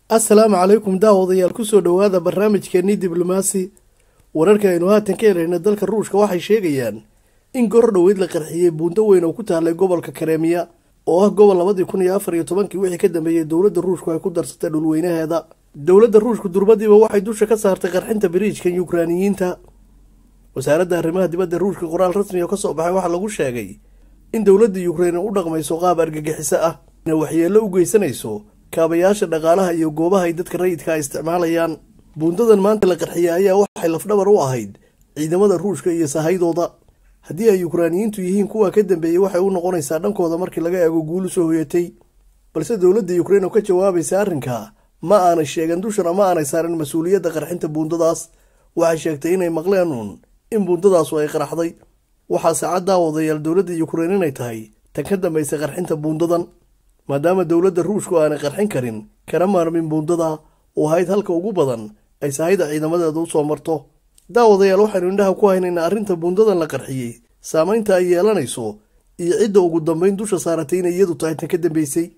assalaamu calaykum daawadayaal kusoo dhowaada barnaamijkeennii diblomaasi wararka aynu haatan ka helayna dalka ruushka waxay sheegayaan in gor dhoweyd la qarxiyey buundo weyn oo ku taallay gobolka kareemiya oo ah gobol labadii kun iyo afar iyo tobankii wixii ka dambeeyey dowladda ruushku ay ku darsatay dhulweynaheeda dowladda ruushku durbadiiba waxay dusha ka saartay qarxinta biriijkan yukraaniyiinta wasaaradda arrimaha dibadda ruushka qoraal rasmi oo kasoo baxay waxaa lagu sheegay in dowladda yukrain u dhaqmayso qaab argagixiso ah ina waxyeello u geysanayso kaabayaasha dhaqaalaha iyo goobaha ay dadka rayidka a isticmaalayaan buundadan maanta la qarxiyay ayaa waxay lafdhabar u ahayd ciidamada ruushka iyo sahaydooda haddii ay yukraaniyiintu yihiin kuwa ka dambeeyey waxay u noqonaysaa dhankooda markii laga eego guulu soo hoyatay balse dowladda yukrain oo ka jawaabaysa arrinka ma aanay sheegan dushana ma aanay saarin mas-uuliyadda qarxinta buundadaas waxay sheegtay inay maqleen uun in buundadaasu ay qaraxday waxaa saacad daawadayaal dowladda yukrain inay tahay tan ka dambaysa qarxinta buundadan maadaama dowladda ruushku aanay qarxin karin kana maarmin buundada oo ahayd halka ugu badan ay sahayda ciidamadeeda usoo marto daawadayaal waxaynu indhaha ku haynaynaa arrinta buundadan la qarxiyey saamaynta ay yeelanayso iyo cidda ugu dambayn dusha saaratay inay iyadu tahay tan ka dambeysay